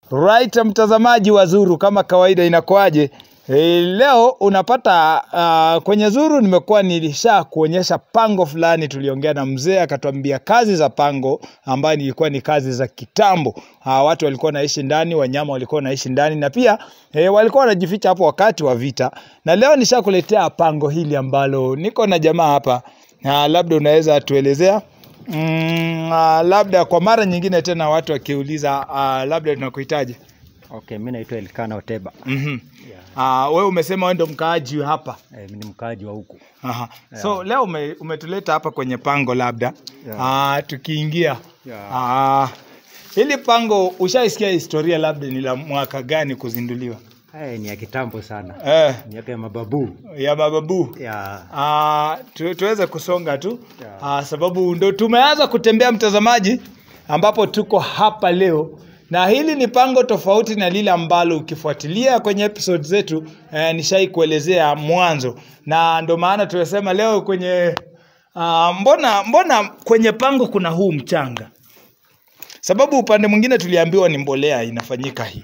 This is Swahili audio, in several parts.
Right, mtazamaji wa Zuru, kama kawaida inakuaje? E, leo unapata uh, kwenye Zuru nimekuwa nilisha kuonyesha pango fulani, tuliongea na mzee akatuambia kazi za pango ambayo ilikuwa ni kazi za kitambo. Uh, watu walikuwa naishi ndani, wanyama walikuwa naishi ndani na pia e, walikuwa wanajificha hapo wakati wa vita. Na leo nishakuletea pango hili ambalo niko na jamaa hapa. Uh, labda unaweza tuelezea Mm, uh, labda kwa mara nyingine tena watu wakiuliza uh, labda tunakuhitaji. Okay, mi naitwa Elkana Oteba. mm -hmm. uh, wewe umesema wewe ndo mkaaji hapa. Eh, mi ni mkaaji wa huku. Aha. So leo ume, umetuleta hapa kwenye pango labda Yeah. uh, tukiingia Yeah. uh, hili pango ushaisikia historia labda ni la mwaka gani kuzinduliwa? Eh, ni ya kitambo sana. Eh, Miaka ya mababu. ya mababu Ya. Uh, tu, tuweze kusonga tu Yeah. uh, sababu ndo tumeanza kutembea mtazamaji, ambapo tuko hapa leo na hili ni pango tofauti na lile ambalo ukifuatilia kwenye episode zetu eh, nishai kuelezea mwanzo, na ndo maana tumesema leo kwenye uh, mbona mbona kwenye pango kuna huu mchanga, sababu upande mwingine tuliambiwa ni mbolea inafanyika hii.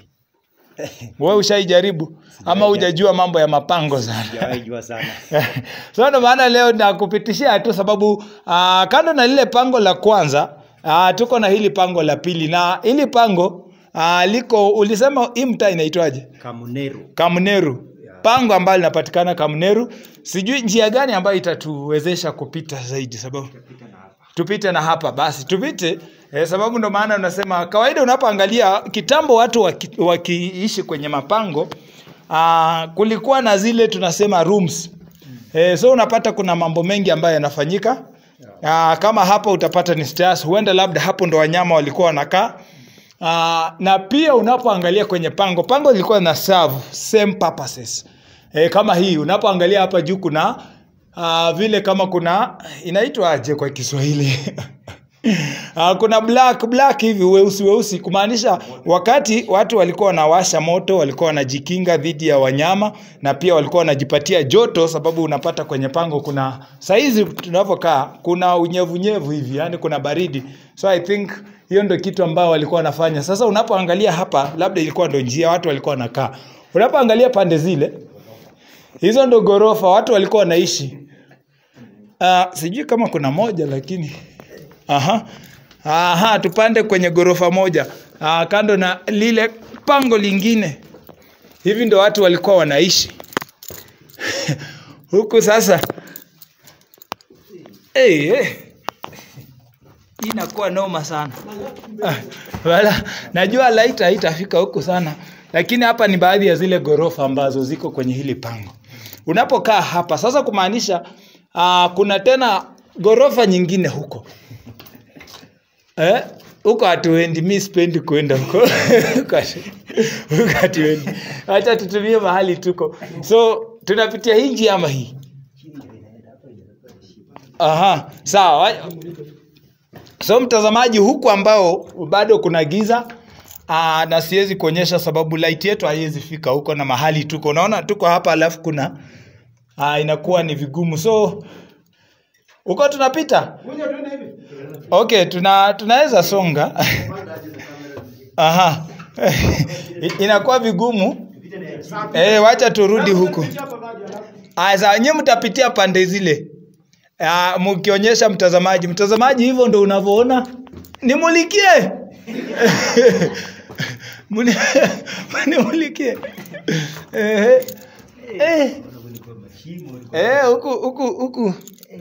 Wewe ushaijaribu ama hujajua mambo ya mapango sana? Sijawahi jua sana. so ndo maana leo nakupitishia tu sababu uh, kando na lile pango la kwanza uh, tuko na hili pango la pili na hili pango uh, liko ulisema hii mtaa inaitwaje Kamuneru. kamneru pango ambalo linapatikana kamneru sijui njia gani ambayo itatuwezesha kupita zaidi sababu tupite na hapa basi tupite eh, sababu ndo maana unasema kawaida unapoangalia kitambo watu waki- wakiishi kwenye mapango uh, kulikuwa na zile tunasema rooms eh, so unapata kuna mambo mengi ambayo yanafanyika uh, kama hapa utapata ni stairs huenda labda hapo ndo wanyama walikuwa wanakaa Uh, na pia unapoangalia kwenye pango pango lilikuwa na serve same purposes e, kama hii unapoangalia hapa juu kuna uh, vile kama kuna inaitwa aje kwa Kiswahili uh, kuna black black hivi weusi weusi kumaanisha wakati watu walikuwa wanawasha moto walikuwa wanajikinga dhidi ya wanyama na pia walikuwa wanajipatia joto sababu unapata kwenye pango kuna saizi tunavyokaa kuna unyevunyevu hivi yani kuna baridi so i think hiyo ndo kitu ambao walikuwa wanafanya sasa unapoangalia hapa labda ilikuwa ndo njia watu walikuwa wanakaa unapoangalia pande zile hizo ndo ghorofa watu walikuwa wanaishi uh, sijui kama kuna moja lakini aha aha tupande kwenye ghorofa moja uh, kando na lile pango lingine hivi ndo watu walikuwa wanaishi huku sasa hey, hey. Hii inakuwa noma sana Ah, wala najua light haitafika huku sana lakini hapa ni baadhi ya zile ghorofa ambazo ziko kwenye hili pango unapokaa hapa sasa kumaanisha uh, kuna tena ghorofa nyingine huko eh? huko hatuendi mi sipendi kuenda huko Huko hatu- huko hatuendi hacha tutumie mahali tuko so tunapitia hii njia ama hii aha sawa wa- so mtazamaji huku ambao bado kuna giza aa, na siwezi kuonyesha sababu light yetu haiwezi fika huko na mahali tuko unaona tuko hapa alafu kuna aa, inakuwa ni vigumu so huko tunapita okay tuna tunaweza songa aha inakuwa vigumu eh wacha turudi huku asa nyie mtapitia pande zile Ah, mkionyesha mtazamaji mtazamaji hivyo ndo unavyoona nimulikie Muni- nimulikie Eh, eh. Eh, huku huku huku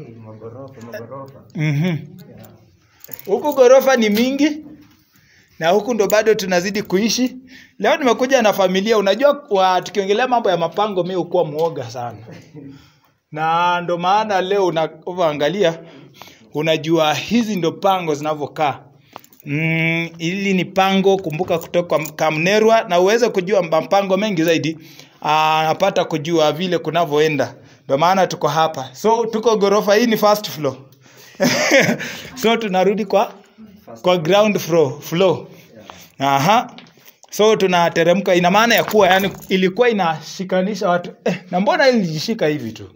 Mhm. huku ghorofa ni mingi na huku ndo bado tunazidi kuishi leo nimekuja na familia unajua wa, tukiongelea mambo ya mapango mi hukuwa mwoga sana na ndo maana leo unavyoangalia unajua hizi ndo pango zinavyokaa mm, hili ni pango kumbuka kutoka kamnerwa na uweze kujua mapango mengi zaidi anapata kujua vile kunavyoenda ndo maana tuko hapa so tuko ghorofa hii ni first floor so tunarudi kwa kwa ground floor, floor. Aha. so tunateremka ina maana ya kuwa yani ilikuwa inashikanisha watu eh, na mbona ilijishika hivi tu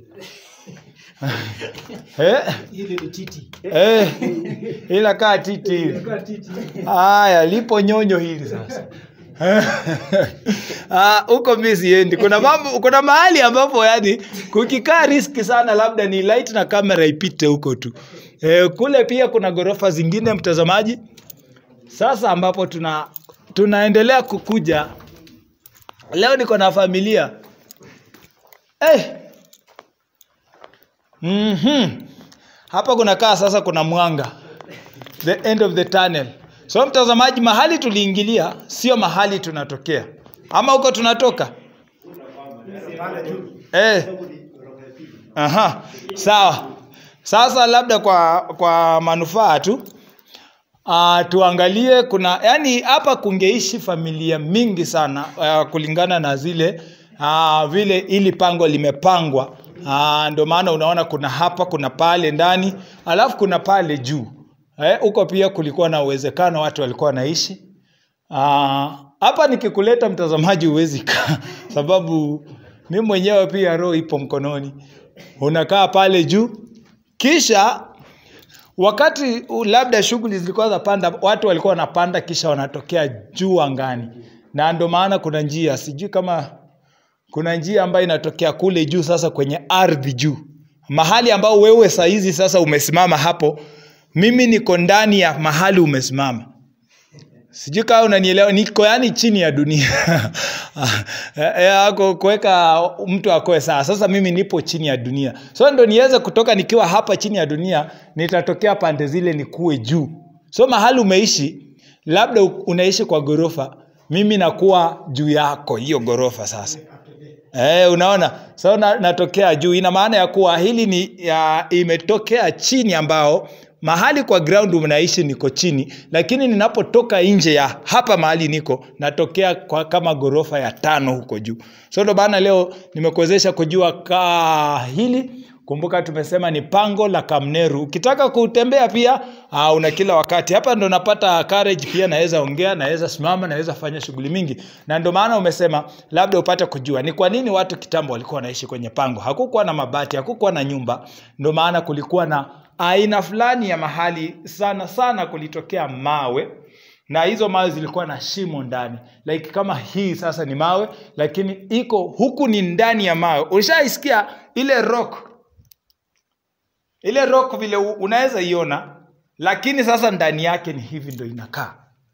eh? Hili ni titi. Eh, ila kaa titi hivi. Haya, lipo nyonyo hili sasa. Ah, huko mi siendi kuna mambo kuna mahali ambapo yani kukikaa riski sana labda ni light na kamera ipite huko tu e, kule pia kuna ghorofa zingine mtazamaji sasa ambapo tuna tunaendelea kukuja leo niko na familia hey. mm-hmm. hapa kunakaa sasa kuna mwanga the end of the tunnel so mtazamaji mahali tuliingilia sio mahali tunatokea ama huko tunatoka eh. Aha. sawa sasa labda kwa kwa manufaa tu uh, tuangalie kuna yani hapa kungeishi familia mingi sana uh, kulingana na zile uh, vile ili pango limepangwa uh, ndio maana unaona kuna hapa kuna pale ndani alafu kuna pale juu Eh, huko pia kulikuwa na uwezekano watu walikuwa wanaishi Ah, hapa nikikuleta mtazamaji huwezi kaa sababu mi mwenyewe pia roho ipo mkononi unakaa pale juu kisha wakati u- labda shughuli zilikuwa za panda watu walikuwa wanapanda kisha wanatokea juu angani na ndo maana kuna njia sijui kama kuna njia ambayo inatokea kule juu sasa kwenye ardhi juu mahali ambao wewe sahizi sasa umesimama hapo mimi niko ndani ya mahali umesimama sijui kama unanielewa niko yani chini ya dunia Eh, eh, ako- kuweka mtu akoe sawa sasa mimi nipo chini ya dunia so ndo niweze kutoka nikiwa hapa chini ya dunia nitatokea pande zile nikuwe juu so mahali umeishi labda u- unaishi kwa ghorofa mimi nakuwa juu yako hiyo ghorofa sasa Eh, unaona so na, natokea juu ina maana ya kuwa hili ni ya, imetokea chini ambao mahali kwa ground mnaishi niko chini lakini ninapotoka nje ya hapa mahali niko natokea kwa kama ghorofa ya tano huko juu so ndo maana leo nimekuwezesha kujua kaa hili kumbuka tumesema ni pango la kamneru ukitaka kutembea pia uh, una kila wakati hapa ndo napata courage pia naweza ongea naweza simama naweza fanya shughuli mingi na ndo maana umesema labda upate kujua ni kwa nini watu kitambo walikuwa wanaishi kwenye pango hakukuwa na mabati hakukuwa na nyumba ndo maana kulikuwa na aina fulani ya mahali sana sana kulitokea mawe na hizo mawe zilikuwa na shimo ndani like kama hii sasa ni mawe lakini iko huku ni ndani ya mawe ushaisikia ile rock ile rock vile u- unaweza iona lakini sasa ndani yake ni hivi ndo inakaa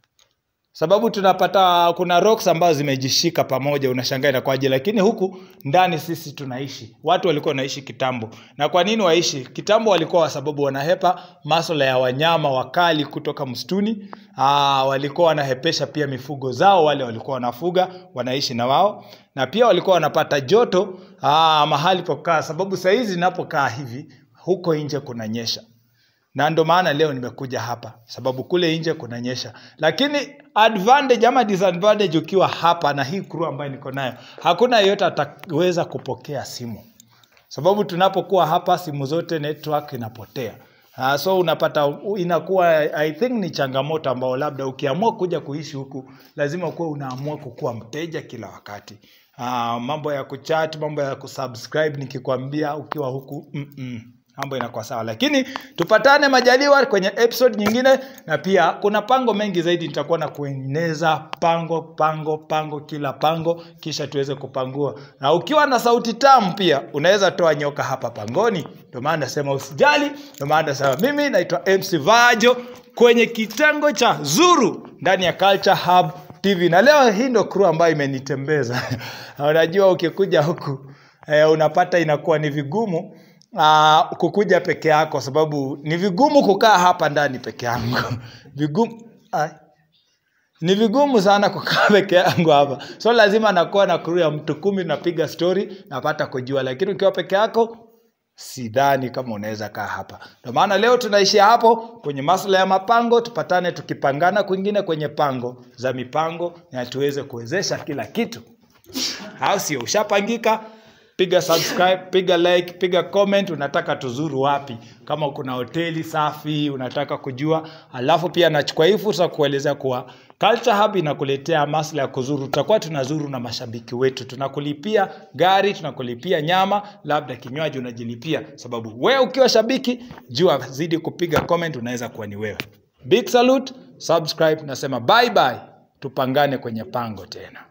sababu tunapata kuna rocks ambazo zimejishika pamoja unashangaa inakwaje lakini huku ndani sisi tunaishi watu walikuwa wanaishi kitambo na kwa nini waishi kitambo walikuwa kwa sababu wanahepa maswala ya wanyama wakali kutoka msituni Aa, walikuwa wanahepesha pia mifugo zao wale walikuwa wanafuga wanaishi na wao na pia walikuwa wanapata joto aa, mahali pokaa sababu sahizi inapokaa hivi huko nje kunanyesha na ndo maana leo nimekuja hapa sababu kule nje kunanyesha lakini advantage ama disadvantage ukiwa hapa na hii crew ambayo niko nayo hakuna yeyote ataweza kupokea simu sababu tunapokuwa hapa simu zote network inapotea Uh, so unapata u- inakuwa i think ni changamoto ambao labda ukiamua kuja kuishi huku lazima kuwa unaamua kukuwa mteja kila wakati uh, mambo ya kuchat mambo ya kusubscribe nikikwambia ukiwa huku mm-mm mambo inakuwa sawa lakini tupatane majaliwa kwenye episode nyingine na pia kuna pango mengi zaidi nitakuwa na kueneza pango pango pango kila pango kisha tuweze kupangua na ukiwa na sauti tamu pia unaweza toa nyoka hapa pangoni ndio maana nasema usijali ndio maana nasema mimi naitwa mc vajo kwenye kitengo cha zuru ndani ya culture hub tv na leo hii ndo crew ambayo imenitembeza unajua ukikuja huku eh, unapata inakuwa ni vigumu uh, kukuja peke yako sababu ni vigumu kukaa hapa ndani peke yangu vigumu Ai. ni vigumu sana kukaa peke yangu hapa so lazima nakuwa na crew ya mtu kumi napiga story napata kujua lakini ukiwa peke yako sidhani kama unaweza kaa hapa ndio maana leo tunaishia hapo kwenye masuala ya mapango tupatane tukipangana kwingine kwenye pango za mipango na tuweze kuwezesha kila kitu au sio ushapangika piga subscribe piga like piga comment unataka tuzuru wapi kama kuna hoteli safi unataka kujua alafu pia nachukua hii fursa kuelezea kuwa Culture Hub inakuletea masuala ya kuzuru tutakuwa tunazuru na mashabiki wetu tunakulipia gari tunakulipia nyama labda kinywaji unajilipia sababu wewe ukiwa shabiki jua zidi kupiga comment unaweza kuwa ni wewe big salute subscribe nasema bye bye tupangane kwenye pango tena